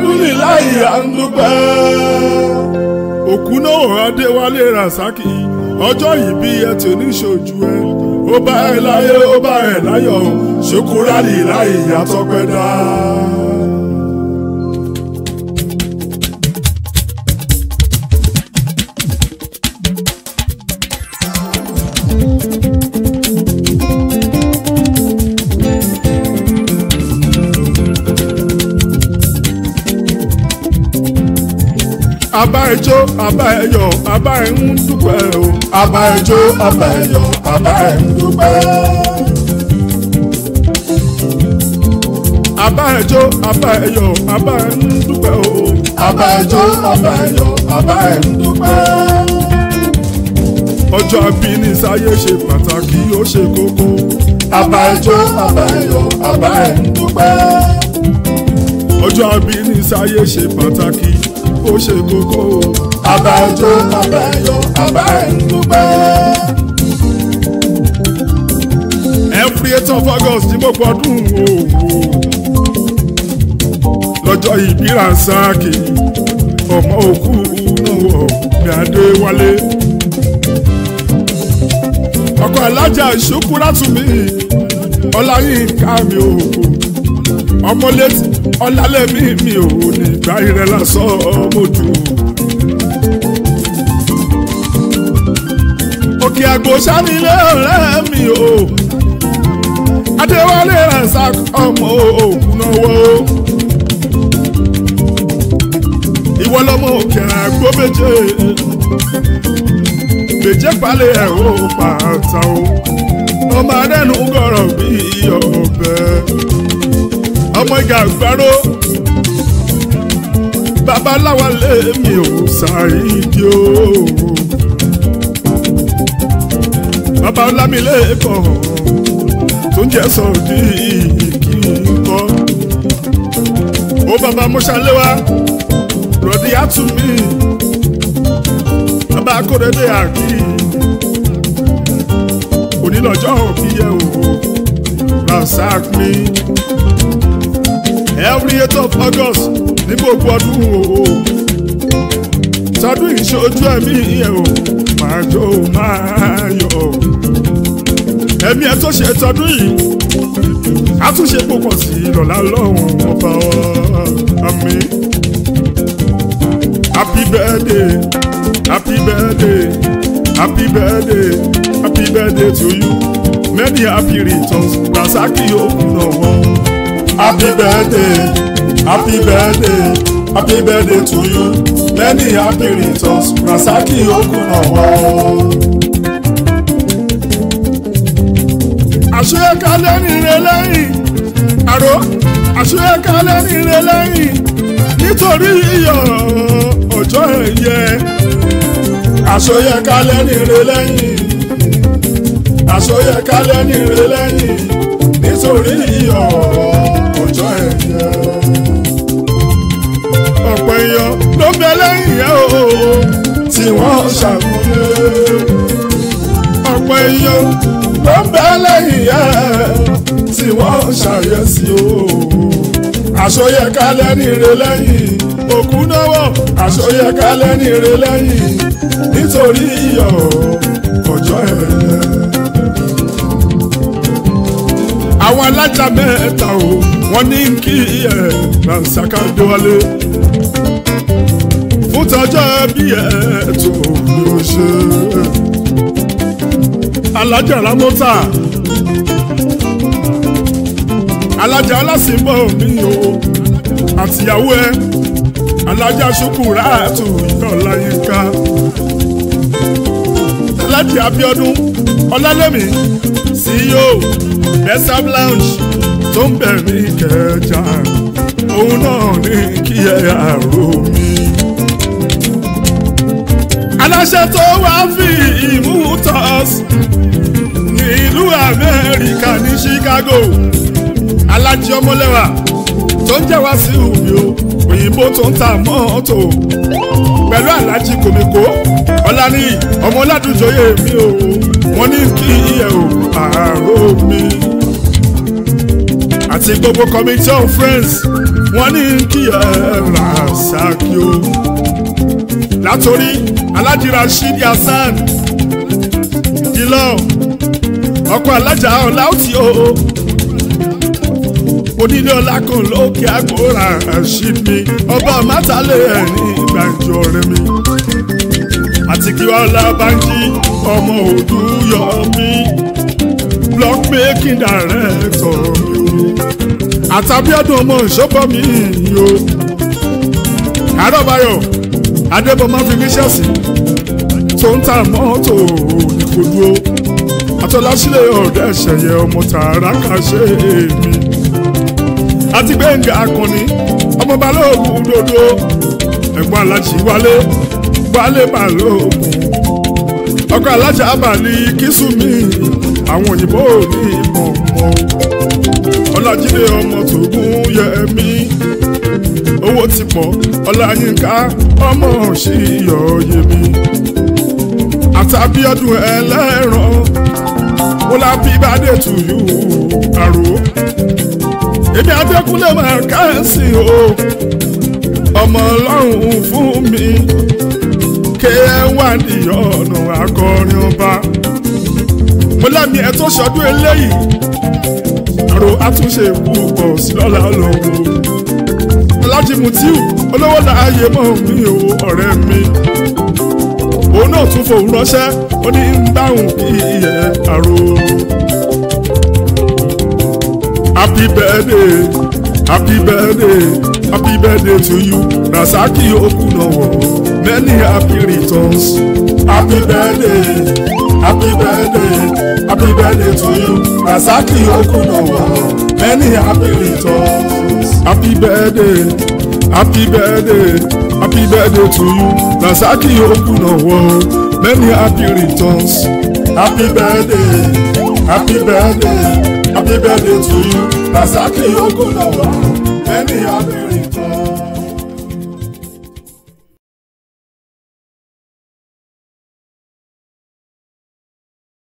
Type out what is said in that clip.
alihamdulilayi andupẹ́. òkú náà adéwálé rasaki ọjọ́ ìbí ẹ tí oníṣojú ẹ ó bá ẹ láyé ó bá ẹ láyọ̀ ṣokúrálì láì yàtọ̀ pẹ́ dá. àbá ẹjọ́ àbá ẹyọ̀ àbá ẹ ń dúpẹ́ o. àbá ẹjọ́ àbá ẹyọ̀ àbá ẹ ń dúpẹ́. àbá ẹjọ́ àbá ẹyọ̀ àbá ẹ ń dúpẹ́ o. àbá ẹjọ́ àbá ẹyọ̀ àbá ẹ ń dúpẹ́. ọjọ́ abíní sáyé ṣe pàtàkì ó ṣe kókó. àbá ẹjọ́ àbá ẹyọ̀ àbá ẹ ń dúpẹ́. ọjọ́ abíní sáyé ṣe pàtàkì ó ṣe kókó. àbá ẹjọ́ àbá ẹyọ̀ àbá ẹ ń dúpẹ́. every eight of august ní gbogbo ọdún òwò lọ́jọ́ ìbí Rasaki ọmọ òkú náà wọ̀ ní Adéwálé ọkọ̀ alájà Ṣókúrátùmí Ọláyínká mi ò ọmọlétí ọlálẹ́mí mi ò ní ìgbà ìrẹ́ lásán ọmọdù. òkè àgbò sanilé ọ̀rẹ́ mi o Adéwálé Rasaki ọmọ òkú náà wọ̀ ìwọ lọmọ òkè àgbò méje méje palẹ̀ ẹ̀ ó pàtà o ọmọ adẹ́nu gọ̀rọ̀ bí ọ̀bẹ ọmọ ìgà àgbárò babaláwa lèmi ò ṣàìdí o bàbá ọlámilẹ́kọ̀ tó ń jẹ́ sọ̀dí kíkọ́ ó bàbá mọ́ṣáléwá rọ̀dí àtúmí bàbá akóredé àkí onílọ́jọ́ òbí yẹ o Rasaki every eight of August ní gbogbo ọdún o sọdún ìṣojú ẹ̀mí yẹ o máa jó máa yọ ẹ̀mí ẹ̀ tó ṣe tọdún yìí a tún ṣe púpọ̀ sí lọ́la lọ́hùn ọba àmín. Happy birthday, happy birthday, happy birthday, happy birthday to you. Many happy returns, Rasaki Okunowo. happy birthday happy birthday happy birthday to you. many happy returns Rasaki Okunowo. Àṣeyẹ̀kálẹ̀ nìre lẹ́yìn, àrò àṣeyẹ̀kálẹ̀ nìre lẹ́yìn, nítorí iyọ̀ ọjọ́ ẹ̀yẹ. àṣeyẹ̀kálẹ̀ nìre lẹ́yìn àṣeyẹ̀kálẹ̀ nìre lẹ́yìn nítorí iyọ̀ ọjọ́ ẹ̀yẹ. ọ̀pọ̀ èèyàn ló bẹ lẹ́yìn ẹ̀ o. tí wọ́n ṣàmúlé ọ̀pọ̀ èèyàn ló ń bẹ lẹ́yìn ẹ̀ tí wọ́n ṣàyẹ̀sí o. àṣeyẹ̀kálẹ̀ nìre lẹ́yìn òkú náwó àṣeyẹ̀kálẹ̀ nìre lẹ́yìn nítorí iyọ̀ ọjọ́ ẹ̀yẹ. àwọn alájà mẹ́ta o wọ́n ní kí ẹ̀ Rasaki Adéwálé fún tọjọ́ bí ẹ̀ tó ní o ṣe. alájà Ramota alájà ọlásìnbọ̀ mi o àtìyàwó ẹ alájà Ṣukuratu Ọláyínká alájà Abíọ́dún Ọlálẹ́mí CEO Besam Lounge tó ń bẹ̀ ní Ìkẹjà òun náà ní kí ẹ àrò mi. aláṣẹ tó wá fi ìmútọ́s ní ìlú Amẹ́ríkà ní Chicago alájí ọmọlẹ́wà tó ń jẹ́ wá sí omi o òyìnbó tó ń ta mọ́tò pẹ̀lú alájí kòmíkó ọ̀làní ọmọ ọ̀làdúnjọyè mi o wọ́n ní kí ẹ ò àárò mi àti gbogbo committee of friends wọ́n ní kí ẹ ra ṣáàkì o látòrí Alhaji Rasheed Hasan ìlọ ọkọ alájà ọláòtí o onílé ọlá kan lókè àgbòrà Rasheed mi ọba mátàlẹ ẹni gbàǹjo rẹ mi àti kí wàá lábàájí ọmọ òdúyọ mi block making director mi o àtàbíọ́dún ọmọ ìṣọ́pọ̀ mi o àrọ́báyọ̀ adébọ̀mọ́ fi níṣẹ́ sí tó ń ta mọ́tò ìkòdúró àtọ́lásílẹ̀ ọ̀dẹ́ ṣẹ̀yẹ ọmọ tààrà kàṣe mi àti gbẹ̀ngà akọni ọmọ balógun dodo ẹ̀gbọ́n alájí wálé wálé balógun ọkọ alájà abalí kìsùnmí àwọn òyìnbó ní ìmọ̀ mọ́ ọlájídé ọmọ tògún yẹmí owó ti pọ̀ ọláyínká ọmọ ṣìyọ yẹmí àtàbíọ́dún ẹlẹ́ran wọ́n lá bí bàdé tù yú àrò èmi adékúnlé máa káàsì o ọmọ ọlọ́run fún mi ké wà ní ọ̀nà akọrin ọba mo lámì ẹ̀ tó ṣọdún eléyìí àrò àtúnṣe púpọ̀ sí lọ́la ọlọ́run alájí mutiu olówó láàyè mọ́ mi o ọ̀rẹ́ mi òun náà tún fòun ránṣẹ́ ó ní ń dáhùn kí iye àrò. happy birthday happy birthday happy birthday to you rasaki okunawo many happy returns happy birthday happy birthday happy birthday to you rasaki okunawo many happy returns happy birthday happy birthday happy birthday to you rasaki okunawo many happy returns happy birthday happy birthday happy birthday to you rasaki okunawo many happy returns.